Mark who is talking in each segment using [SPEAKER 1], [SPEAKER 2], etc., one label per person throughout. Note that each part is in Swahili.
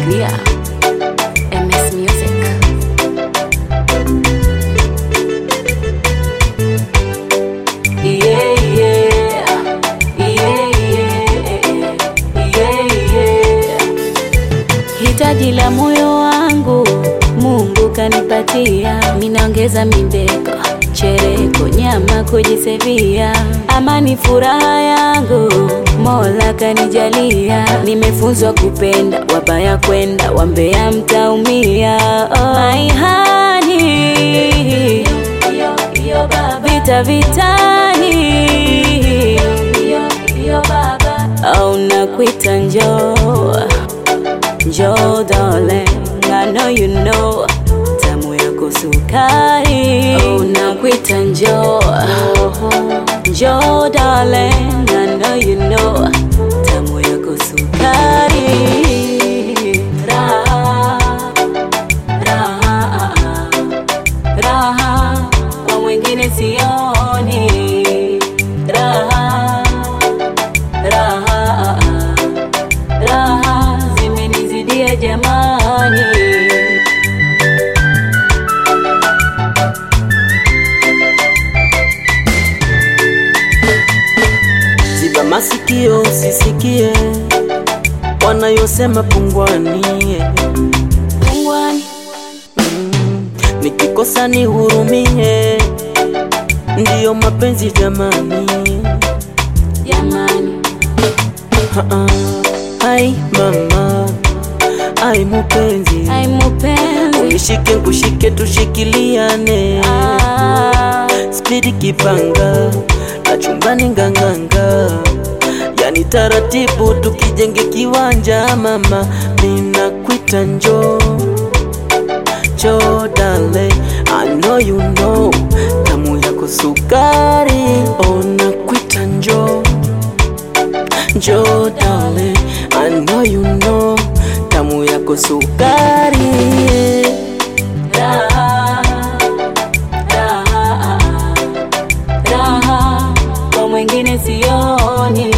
[SPEAKER 1] Yeah. MS Music. Yeah, yeah. Yeah, yeah. Yeah, yeah. Hitaji la moyo wangu Mungu kanipatia, minaongeza mindeko, chereko, nyama kujisevia, amani furaha yangu Mola kanijalia, nimefunzwa kupenda, wabaya kwenda, wambea mtaumia. Oh, my honey, vita vitani, au nakuita njoo Njoo darling, I know you know tamu yako sukari. Oh, nakuita njoo Njoo darling, I know you know tamu yako sukari. Raha, raha, raha kwa mwingine sioni. Raha, raha raha zimenizidia jamani.
[SPEAKER 2] Ziba masikio usisikie wanayosema pungwani.
[SPEAKER 1] Pungwani,
[SPEAKER 2] Nikikosa nihurumie, ndiyo mapenzi jamani.
[SPEAKER 1] jamani,
[SPEAKER 2] Ha-ha. Ai mama, ai mupenzi,
[SPEAKER 1] ai mupenzi
[SPEAKER 2] unishike nkushike, tushikiliane
[SPEAKER 1] ah,
[SPEAKER 2] spidi kipanga na chumbani nganganga, yani taratibu tukijenge kiwanja. Mama, ninakuita njoo njoo dale, I know you know tamu yako sukari. Oh, nakuita njoo njoo dale, I know you know tamu yako sukari.
[SPEAKER 1] raha, raha, raha kwa mwingine sioni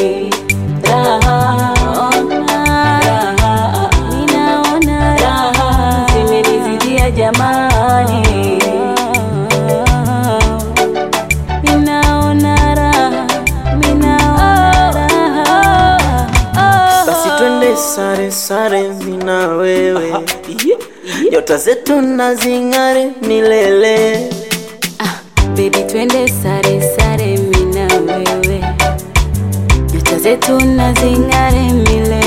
[SPEAKER 1] raha, raha, ninaona raha zimenizidia jamani, ninaona raha, ninaona raha
[SPEAKER 2] Basi twende sare sare, mina wewe, nyota zetu na zing'are milele.
[SPEAKER 1] Ah, baby twende sare sare mina wewe nyota zetu na zing'are milele